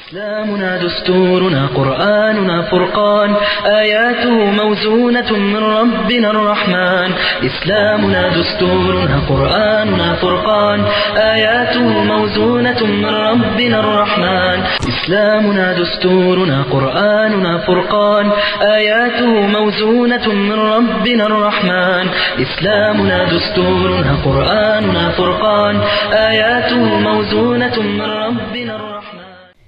إسلامنا دستورنا قرآننا فرقان آياته موزونة من ربنا الرحمن إسلامنا دستورنا قرآننا فرقان آياته موزونة من ربنا الرحمن إسلامنا دستورنا قرآننا فرقان آياته موزونة من ربنا الرحمن إسلامنا دستورنا قرآننا فرقان آياته موزونة من ربنا الرحمن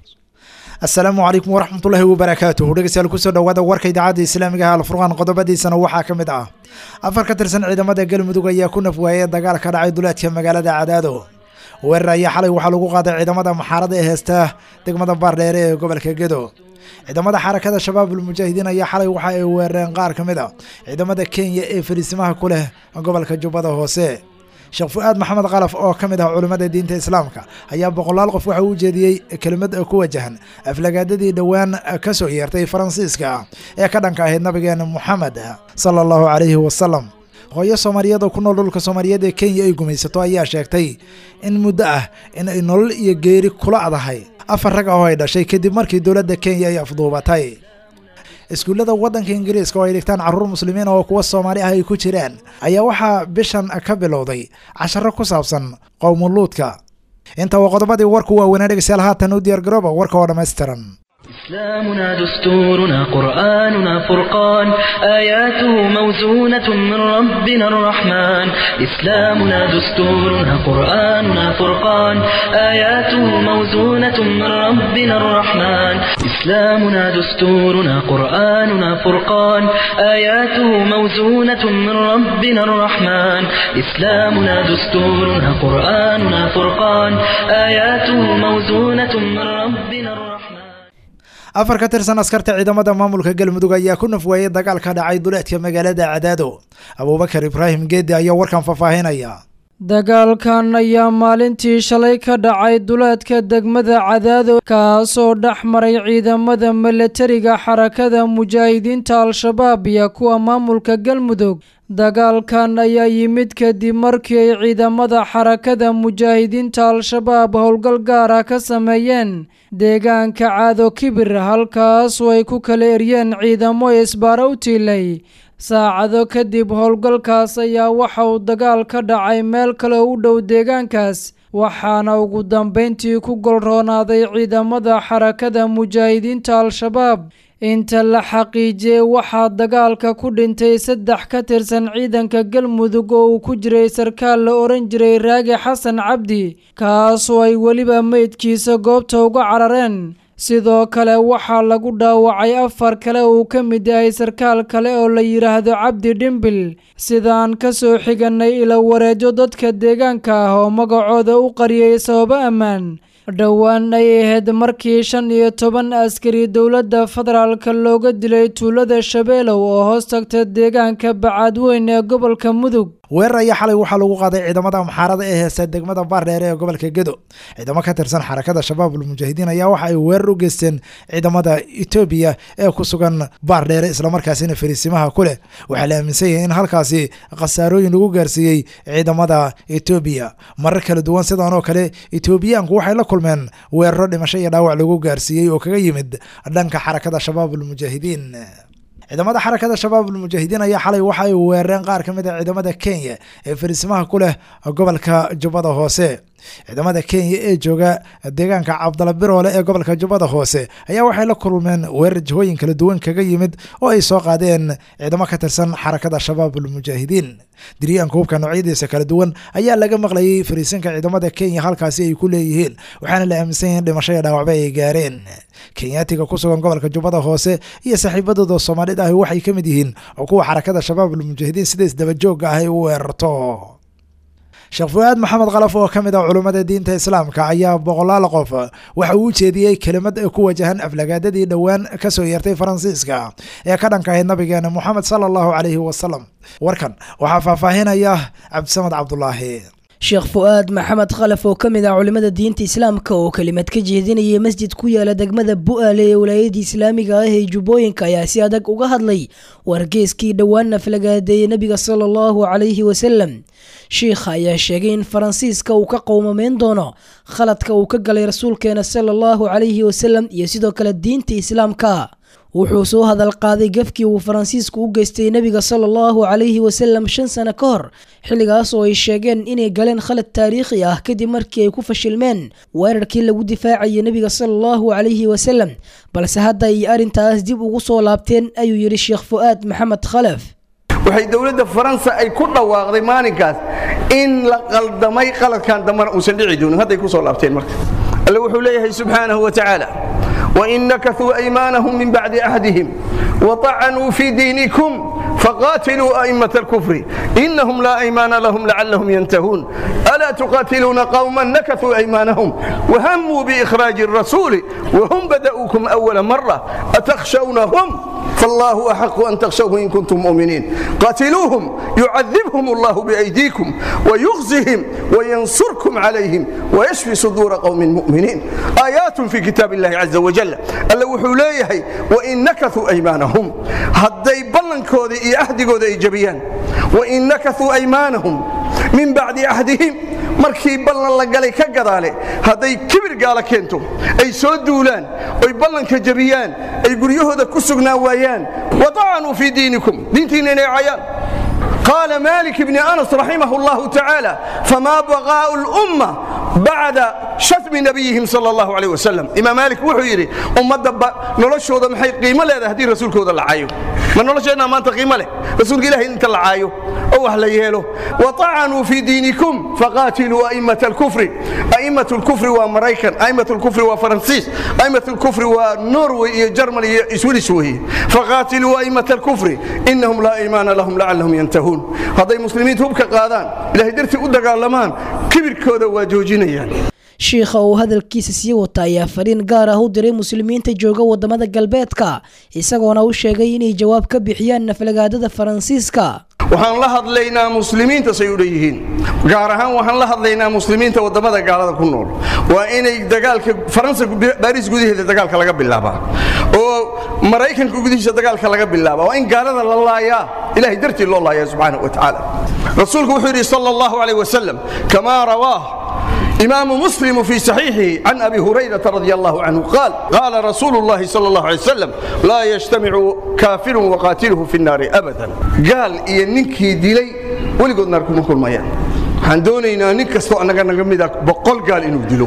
asalaamu calaykum waraxmatullaahi wabarakaatuhu dhegeystayaal kusoo dhawaada warka idaacadda islaamiga ah alfurqaan qodobadiisana waxaa ka mid ah afar ka tirsan ciidamada galmudug ayaa ku nafwaayay dagaal ka dhacay duleedka magaalada cadaado weerar ayaa xalay waxaa lagu qaaday ciidamada maxaarada ee heesta degmada baardheere ee gobolka gedo ciidamada xarakada shabaabul mujaahidiin ayaa xalay waxa ay weerareen qaar ka mid a ciidamada kenya ee fariisimaha ku leh gobolka jubbada hoose sheekh fu-aad maxamed kalaf oo ka mid ah culimmada diinta islaamka ayaa boqolaal qof waxa uu jeediyey kelimad ku wajahan aflagaadadii dhowaan ka soo yeertay faransiiska ee ka dhanka ahayd nabigeena moxamed sala allahu calayhi wasalam hooyo soomaaliyeed oo ku nool dhulka soomaaliyeed ee kenya ay gumaysato ayaa sheegtay in muddo ah in ay nolol iyo geeri kula adahay afar rag ah oo ay dhashay kadib markii dowladda kenya ay afduubatay iskuullada waddanka ingiriiska oo ay dhigtaan carruur muslimiin oo kuwa soomaali ah ay ku jiraan ayaa waxaa bishan ka bilowday casharo ku saabsan qowmuluudka inta waa qodobadii warku waaweynaa dhegeystayaal haatan u diyaar garooba warka oo dhammaystiran إسلامنا دستورنا قرآننا فرقان آياته موزونة من ربنا الرحمن إسلامنا دستورنا قرآننا فرقان آياته موزونة من ربنا الرحمن إسلامنا دستورنا قرآننا فرقان آياته موزونة من ربنا الرحمن إسلامنا دستورنا قرآننا فرقان آياته موزونة من ربنا الرحمن afar ka tirsan askarta ciidamada maamulka galmudug ayaa ku nafwaayay dagaal ka dhacay duleedka magaalada cadaado abuubakar ibraahim geedi ayaa warkan faahfaahinaya dagaalkan ayaa maalintii shalay ka dhacay duleedka degmada cadaado kaasoo dhex maray ciidamada milatariga xarakada mujaahidiinta al-shabaab iyo kuwa maamulka galmudug dagaalkan ayaa yimid kadib markii ay ciidamada xarakada mujaahidiinta al-shabaab howlgal gaar ah ka sameeyeen deegaanka caado kibir halkaasoo ay ku kala eryeen ciidamo isbaaro u tiilay saacado kadib howlgalkaas ayaa waxa uu dagaal ka dhacay meel kale u dhow deegaankaas waxaana ugu dambeyntii ku golroonaaday ciidamada xarakada mujaahidiinta al-shabaab inta la xaqiijiyey waxaa dagaalka ku dhintay saddex ka tirsan ciidanka galmudug oo uu ku jiray sarkaal la oran jiray raagi xasan cabdi kaasoo ay weliba meydkiisa goobta uga carareen sidoo kale waxaa lagu dhaawacay afar kale uu ka mid yahay sarkaal kale oo la yidhaahdo cabdi dhimbil sidaan ka soo xiganay ila wareejo dadka deegaanka ah oo magacooda u qariyay sababo ammaan dhowaan ay ahayd markii shan iyo toban askari dowladda federaalka looga dilay tuulada shabeelow oo hoos tagta deegaanka bacaadweyn ee gobolka mudug weerar ayaa xalay waxaa lagu qaaday ciidamada maxaarada ee heesta degmada baardheere ee gobolka gedo ciidamo ka tirsan xarakada shabaabul mujaahidiin ayaa waxa ay weerar u geysteen ciidamada etoobiya ee ku sugan baardheere islamarkaasina fariisimaha ku leh waxaa la aaminsan yahay in halkaasi khasaarooyin lagu gaarsiiyey ciidamada etoobiya marar kala duwan sidan oo kale etoobiyaanku waxay la kulmeen weeraro dhimasho iyo dhaawac lagu gaarsiiyey oo kaga yimid dhanka xarakada shabaabul mujaahidiin ciidamada xarakada shabaabul mujaahidiin ayaa xalay waxa ay weerareen qaar ka mid a ciidamada kenya ee fariisimaha ku leh gobolka jubbada hoose ciidamada kenya ee jooga deegaanka cabdala biroole ee gobolka jubbada hoose ayaa waxay la kulmeen weerar jihooyin kala duwan kaga yimid oo ay soo qaadeen ciidamo ka tirsan xarakada shabaabul mujaahidiin diriyaanka hubka noocyadiisa kala duwan ayaa laga maqlayay fariisinka ciidamada kenya halkaasi ay ku leeyihiin waxaana la aaminsan yahin dhimasho iyo dhaawacba ay gaareen kenyaatiga ku sugan gobolka jubbada hoose iyo saaxiibadooda soomaalida ahi waxay ka mid yihiin oo kuwa xarakada shabaabul mujaahidiin sida isdabajooga ah ay u weerarto sheekh fu-aad maxamed kalaf oo ka mid ah culummada diinta islaamka ayaa boqolaal qof waxa uu ujeediyey kelimad ku wajahan aflagaadadii dhowaan ka soo yeertay faransiiska ee ka dhanka ahayd nabigeena moxamed sala allahu calayhi wasalam warkan waxaa faahfaahinaya cabdisamad cabdulaahi sheekh fu-aad maxamed khalaf oo ka mid ah culimmada diinta islaamka oo kelimad ka jeedinayay masjid ku yaala degmada bu-aale ee walaayadii islaamiga ah ee jubbooyinka ayaa si adag uga hadlay wargeeskii dhowaan aflagaadeeyey nebiga sala allahu calayhi wasalam shiikha ayaa sheegay in faransiiska uu ka qowmameyn doono khaladka uu ka galay rasuulkeena sala allahu calayhi wasalam iyo sidoo kale diinta islaamka wuxuu soo hadal qaaday gafkii uu faransiisku u geystay nebiga sala allahu calayhi wasalam shan sano ka hor xilligaas oo ay sheegeen inay galeen khalad taariikhi ah kadib markii ay ku fashilmeen weerarkii lagu difaacayay nebiga sala allahu calayhi wasalam balse hadda ay arrintaas dib ugu soo laabteen ayuu yidhi sheekh fu'aad maxamed khalaf waxay dowladda faransa ay ku dhawaaqday maalinkaas in la qaldamay qaladkan dambana uusan dhici doonin hadday ku soo laabteen marka alle wuxuu leeyahay subxaanahu wa tacaala وإن نكثوا أيمانهم من بعد عهدهم وطعنوا في دينكم فقاتلوا أئمة الكفر إنهم لا أيمان لهم لعلهم ينتهون ألا تقاتلون قوما نكثوا أيمانهم وهموا بإخراج الرسول وهم بدأوكم أول مرة أتخشونهم فالله أحق أن تخشوه إن كنتم مؤمنين قاتلوهم يعذبهم الله بأيديكم ويخزهم وينصركم عليهم ويشفي صدور قوم مؤمنين آيات في كتاب الله عز وجل ألا وحوليه وإن نكثوا أيمانهم هدي بلن كودي إي أهدي كودي إيجابيان وإن نكثوا أيمانهم من بعد عهدهم markii ballan la galay ka gadaale hadday kibir gaala keento ay soo duulaan oy ballanka jabiyaan ay guryahooda ku sugnaan waayaan wadacanuu fii diinikum diintiinna inay cayaan قال مالك بن أنس رحمه الله تعالى فما بغاء الأمة بعد شتم نبيهم صلى الله عليه وسلم إمام مالك وحو يري أمة نولشودا محي قيمة لا هدي رسولك ودا العايو ما نولشنا ما أنت قيمة له رسولك إله أنت العايو أو أهل يهلو وطعنوا في دينكم فقاتلوا أئمة الكفر أئمة الكفر وأمريكان أئمة الكفر وفرنسيس أئمة الكفر ونوروي جرماني سويسوي وهي فقاتلوا أئمة الكفر إنهم لا إيمان لهم لعلهم ينتهون hadday muslimiinta hubka qaadaan ilaahay dartii u dagaalamaan kibirkooda waa joojinayaan shiikha uu hadalkiisa sii wata ayaa fariin gaar ah u diray muslimiinta jooga wadamada galbeedka isagoona u sheegay inay jawaab ka bixiyaan naflagaadada faransiiska waxaan la hadlaynaa muslimiinta say u dhanyihiin gaar ahaan waxaan la hadlaynaa muslimiinta wadamada gaalada ku nool waa inay dagaalka faransa baariis gudaheeda dagaalka laga bilaabaa oo maraykanka gudihiisa dagaalka laga bilaabaa waa in gaalada la laayaa ilahay dartii loo laayaa subxaanahu wa tacaala rasuulku wuxuu yidhi sala allahu calayh wasalam kamaa rawaah إمام مسلم في صحيحه عن أبي هريرة رضي الله عنه قال قال رسول الله صلى الله عليه وسلم لا يجتمع كافر وقاتله في النار أبدا قال إيه ننكي ديلي ولقد ناركم كل ميان waxaan doonaynaa nin kastoo annaga naga mida boqol gaal inuu dilo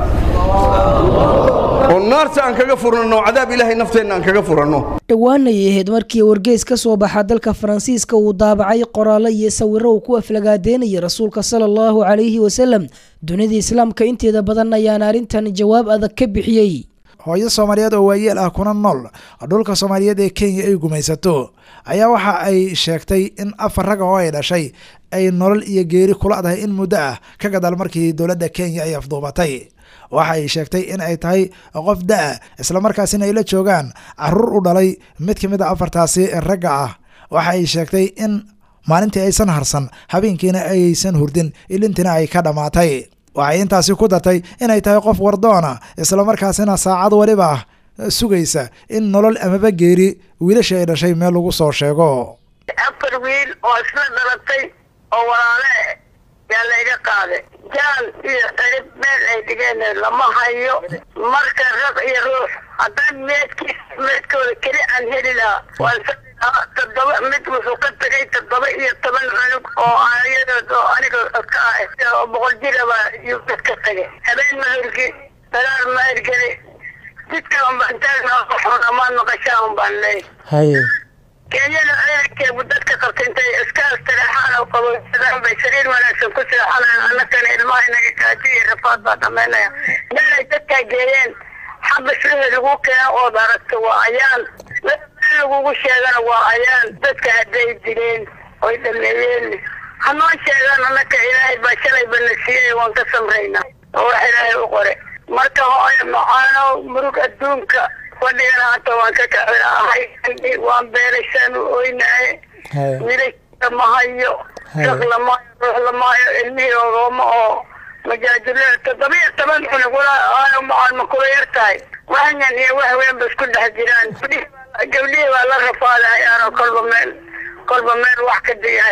oo naarta aan kaga furanno cadaab ilaahay nafteenna aan kaga furanno dhowaanay ahayd markii wargeys ka soo baxa dalka faransiiska uu daabacay qoraallo iyo sawiro uu ku aflagaadeynayay rasuulka sala allahu calayhi wasalam dunida islaamka inteeda badan ayaana arrintan jawaab adag ka bixiyey hooyo soomaaliyeed oo waayeel ah kuna nool dhulka soomaaliyeed ee kenya ay gumaysato ayaa waxa ay sheegtay in afar raga oo ay dhashay ay nolol iyo geeri kula dahay in muddo ah ka gadaal markii dowladda kenya ay afduubatay waxa ay sheegtay in ay tahay qof da-a islamarkaasina ay la joogaan caruur u dhalay mid ka mid a afartaasi ragga ah waxa ay sheegtay in maalintii aysan harsan habeenkiina aysan hurdin ilintiina ay ka dhammaatay waxay intaasi ku dartay inay tahay qof wardoona islamarkaasina saacad waliba ah sugaysa in nolol amaba geeri wiilashii ay dhashay meel lagu soo sheego afar wiil oo isla dhalatay oo walaale yaa layga qaaday jaal iyo cirib meel ay dhigeen lama hayo marka rag iyo ruux haddaan meedkiis meedkooda keli aan heli lahaa waan toddoba mid wuxuu ka tagay toddoba iyo toban cunug oo ayadood oo aniga ka ah oo boqol jiraba yuu dad ka tagay habeen ma hurgi dagaal ma ergeli jidka unbaan taagna xun amaan maqashaa unbaan leey haye kenyada ciidankeebu dadka qabtay intay iskaas taleexaan oo qabowsadaan bay sariir wanaagsan ku seexanayaan annakana ilmaha inaga kaaji iyo rafaad baa dhamaynaya meel ay dadkaa geeyeen xabas wixii lagu keeno ood aragto waa ayaan meel lagugu sheegana waa ayaan dadka hadday dileen oy dhameeyeen hanoo sheegaan annaka ilaahay baa shalay bana siiyey waan ka samraynaa oo wax ilaahay u qore marka hooyo macaano murug adduunka fadhigana hata waan ka kacinahay waan beelaysaan u oynahay wiilasha ma hayo shaq lamaayo ruux lamaayo ilmihii ogooma oo majaajilo toddoba iyo toban cunug walaa macaan ma kula yar tahay waxyan iyo wax weyn ba isku dhex jiraan gabdhihii baa la rafaadahayaanoo kolba meel kolba meel wax ka diyahay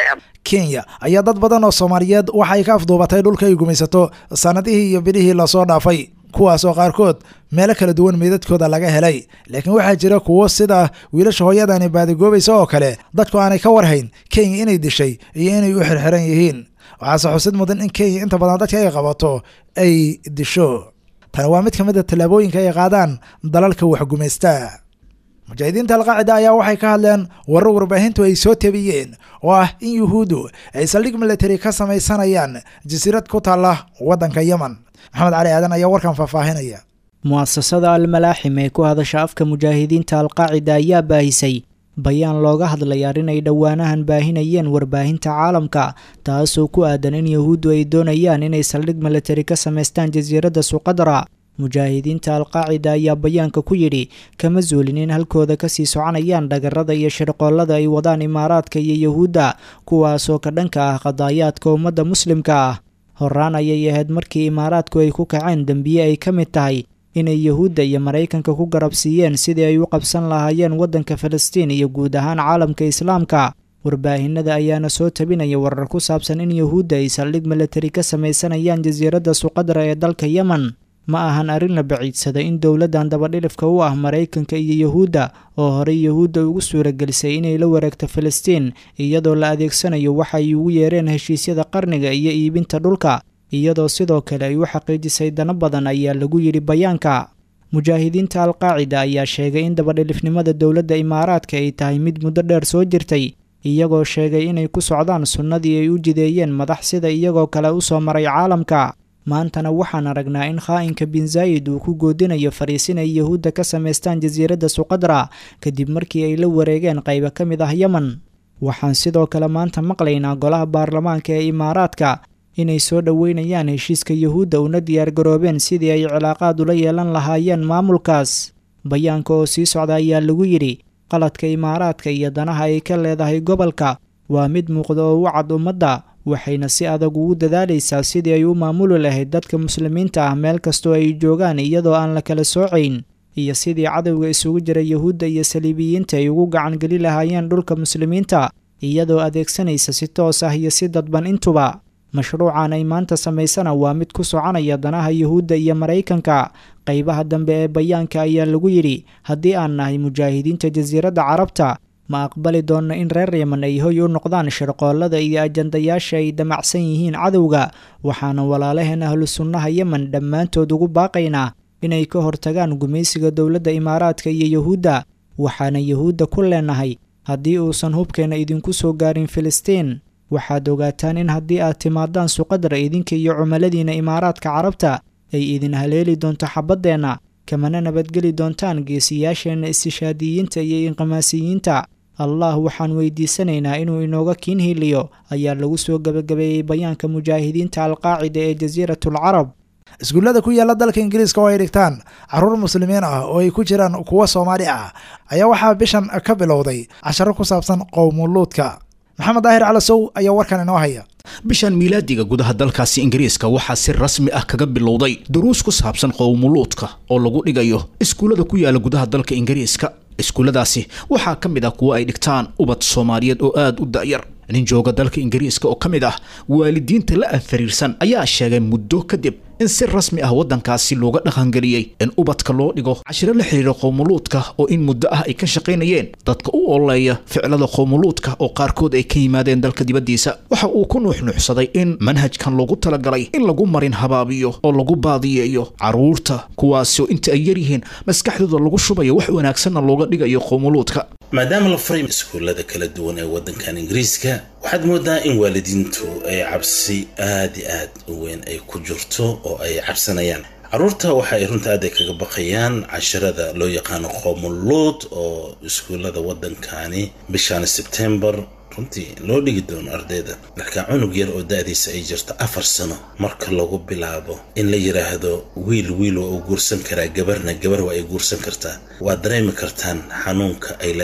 kenya ayaa dad badan oo soomaaliyeed waxa ay ka afduubatay dhulka ay gumaysato sanadihii iyo bilihii lasoo dhaafay kuwaas oo qaarkood meelo kala duwan meydadkooda laga helay laakiin waxaa jira kuwo sida wiilasha hooyadani baadigoobaysa oo kale dadku aanay ka warhayn kenya inay dishay iyo inay u xirxiran yihiin waxaase xusid mudan in kenya inta badan dadka ay qabato ay disho tani waa mid ka mid a tallaabooyinka ay qaadaan dalalka waxgumaysta mujaahidiinta alqaacida ayaa waxay ka hadleen warar warbaahintu ay soo tabiyeen oo ah in yuhuuddu ay saldhig military ka samaysanayaan jasiirad ku taalla waddanka yemen maxamed cali aadan ayaa warkan faahfaahinaya mu'asasada almalaaxim ee ku hadasha afka mujaahidiinta alqaacida ayaa baahisay bayaan looga hadlay arrin ay dhowaanahan baahinayeen warbaahinta caalamka taasoo ku aadan in yuhuuddu ay doonayaan inay saldhig military ka samaystaan jasiiradda suqadra mujaahidiinta alqaacida ayaa bayaanka ku yidhi kama zuulin in halkooda kasii soconayaan dhagarada iyo shirqoollada ay wadaan imaaraadka iyo yuhuudda kuwaasoo ka dhanka ah qadaayaadka ummadda muslimka ah horaan ayay ahayd markii imaaraadku ay ku kaceen dembiye ay ka mid tahay inay yuhuudda iyo maraykanka ku garab siiyeen sidii ay u qabsan lahaayeen waddanka falastiin iyo guud ahaan caalamka islaamka warbaahinada ayaana soo tabinaya warar ku saabsan in yuhuudda ay saldhig military ka samaysanayaan jasiiradda suqadra ee dalka yemen ma ahan arrin la baciidsada in dowladdan dabadhilifka u ah maraykanka iyo yuhuudda oo horey yuhuudda ugu suuragelisay inay la wareegto falastiin iyadoo la adeegsanayo waxa ay ugu yeereen heshiisyada qarniga iyo iibinta dhulka iyadoo sidoo kale ay u xaqiijisay dano badan ayaa lagu yidhi bayaanka mujaahidiinta alqaacida ayaa sheegay in dabadhilifnimada dowladda imaaraadka ay tahay mid muddo dheer soo jirtay iyagoo sheegay inay ku socdaan sunnadii ay u jideeyeen madax sida iyagoo kale u soo maray caalamka maantana waxaan aragnaa in khaa'inka bin zaa'id uu ku goodinayo fariisin ay yuhuudda ka samaystaan jasiiradda suqadra kadib markii ay la wareegeen qaybo ka mid ah yemen waxaan sidoo kale maanta maqlaynaa golaha baarlamaanka ee imaaraadka inay soo dhoweynayaan heshiiska yuhuudda una diyaargaroobeen sidii ay cilaaqaad ula yeelan lahaayeen maamulkaas bayaanka oo sii socda ayaa lagu yidhi qaladka imaaraadka iyo danaha ay ka leedahay gobolka waa mid muuqda oo u cad ummadda waxayna si adag ugu dadaalaysaa sidii ay u maamuli lahayd dadka muslimiinta ah meel kastoo ay joogaan iyadoo aan la kala soocayn iyo sidii cadowga isugu jira yuhuudda iyo saliibiyiinta ay ugu gacangeli lahaayeen dhulka muslimiinta iyadoo adeegsanaysa si toos ah iyo si dadban intuba mashruucan ay maanta samaysana waa mid ku soconaya danaha yuhuudda iyo maraykanka qaybaha dambe ee bayaanka ayaa lagu yidhi haddii aan nahay mujaahidiinta jasiiradda carabta ma aqbali doonno in reer yeman ay hoy u noqdaan shirqoollada iyo ajandayaasha ay damacsan yihiin cadowga waxaana walaalaheen ahlu sunnaha yemen dhammaantood ugu baaqaynaa inay ka hortagaan gumaysiga dowladda imaaraadka iyo yuhuudda waxaana yuhuudda ku leenahay haddii uusan hubkeenna idinku soo gaarin filistiin waxaad ogaataan in haddii aad timaadaan suqadra idinka iyo cumaladiina imaaraadka carabta ay idin haleeli doonto xabaddeenna kamana nabadgeli doontaan geesiyaasheenna istishaadiyiinta iyo inqimaasiyiinta allah waxaan weydiisanaynaa inuu inooga kiin hiliyo ayaa lagu soo gebagabeeyey bayaanka mujaahidiinta alqaacida ee jasiiratul carab iskuullada ku yaalla dalka ingiriiska oo ay dhigtaan caruur muslimiin ah oo ay ku jiraan kuwo soomaali ah ayaa waxaa bishan ka bilowday casharo ku saabsan qowmuluudka maxamed daahir calasow ayaa warkan inoo haya bishan miilaadiga gudaha dalkaasi ingiriiska waxaa si rasmi ah kaga bilowday duruus ku saabsan qowmuluudka oo lagu dhigayo iskuullada ku yaala gudaha dalka ingiriiska iskuulladaasi waxaa ka mid ah kuwo ay dhigtaan ubad soomaaliyeed oo aada u da'yar nin jooga dalka ingiriiska oo ka mid ah waalidiinta la anfariirsan ayaa sheegay muddo kadib in si rasmi ah waddankaasi looga dhaqangeliyey in ubadka loo dhigo cashiro la xiriira qowmuluudka oo in muddo ah ay ka shaqaynayeen dadka u ololeeya ficilada qowmuluudka oo qaarkood ay ka yimaadeen dalka dibaddiisa waxa uu ku nuuxnuuxsaday in manhajkan loogu talagalay in lagu marin habaabiyo oo lagu baadiyeeyo carruurta kuwaasoo inta ay yaryihiin maskaxdooda lagu shubayo wax wanaagsanna looga dhigayo qowmuluudka maadaama la furay iskuullada kala duwan ee waddankan ingiriiska waxaad moodaa in waalidiintu ay cabsi aad i aad u weyn ay ku jirto oo ay cabsanayaan carruurta waxa ay runta aad ay kaga baqayaan casharada loo yaqaano qoomuluud oo iskuullada waddankani bishan sebtembar runtii loo dhigi doono ardayda marka cunug yar oo da-diisa ay jirto afar sano marka lagu bilaabo in la yidhaahdo wiil wiil waa uu guursan karaa gabarna gabar waa ay guursan kartaa waad dareemi kartaan xanuunka ay leedahay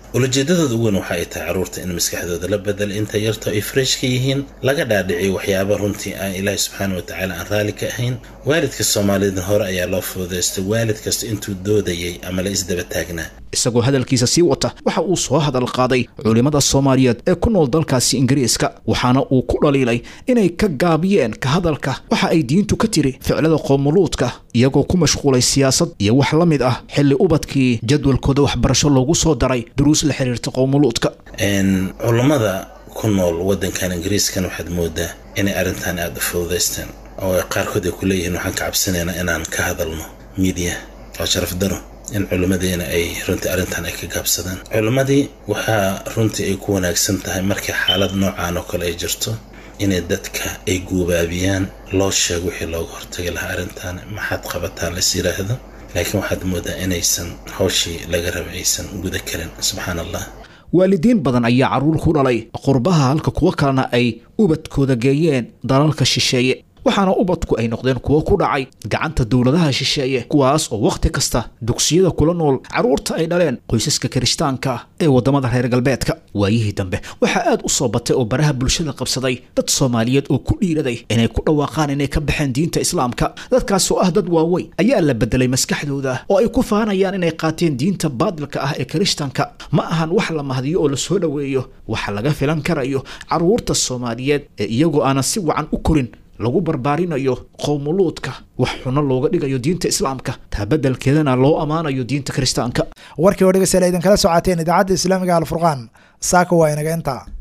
ulajeedadooda ugu weyn waxa ay tahay carruurta in maskaxdooda la bedelo inta yarta ay fresh ka yihiin laga dhaadhiciyo waxyaaba runtii aan ilaahi subxaana wa tacaala aan raalli ka ahayn waalidka soomaalida hore ayaa loo fududaystay waalid kasta intuu doodayay ama la isdaba taagnaa isagoo hadalkiisa sii wata waxa uu soo hadal qaaday culimmada soomaaliyeed ee ku nool dalkaasi ingiriiska waxaana uu ku dhaliilay inay ka gaabiyeen ka hadalka waxa ay diintu ka tiri ficlada qoomuluudka iyagoo ku mashquulay siyaasad iyo wax la mid ah xilli ubadkii jadwalkooda waxbarasho loogu soo daray duruus la xiriirta qoomuluudka culammada ku nool waddankan ingiriiskan waxaad moodaa inay arrintan aada u fududaysteen oo qaarkood ay ku leeyihiin waxaan ka cabsanaynaa inaan ka hadalno miidiya waa sharaf daro in culimmadeena ay runtii arrintan ay ka gaabsadaan culimmadii waxaa runtii ay ku wanaagsan tahay markii xaalad noocaan oo kale ay jirto inay dadka ay guubaabiyaan loo sheego wixii looga hortagi lahaa arrintan maxaad qabataan lais yidhaahdo laakiin waxaad moodaa inaysan hawshii laga raba aysan guda karin subxaan allah waalidiin badan ayaa carruur ku dhalay qurbaha halka kuwo kalena ay ubadkooda geeyeen dalalka shisheeye waxaana ubadku ay noqdeen kuwo ku dhacay gacanta dowladaha shisheeye kuwaas oo wakhti kasta dugsiyada kula nool carruurta ay dhaleen qoysaska kirishtaanka ee waddamada reer galbeedka waayihii dambe waxaa aad u soo batay oo baraha bulshada qabsaday dad soomaaliyeed oo ku dhiiraday inay ku dhawaaqaan inay ka baxeen diinta islaamka dadkaas oo ah dad waaweyn ayaa la bedelay maskaxdooda oo ay ku faanayaan inay qaateen diinta baadilka ah ee kirishtanka ma ahan wax la mahdiyo oo la soo dhoweeyo waxa laga filan karayo carruurta soomaaliyeed ee iyagoo aanan si wacan u korin lagu barbaarinayo qowmuluudka wax xuno looga dhigayo diinta islaamka taa beddelkeedana loo ammaanayo diinta kiristaanka warkii oo dhegeystayaal idinkala socoteen idaacadda islaamiga alfurqaan saaka waa inaga intaa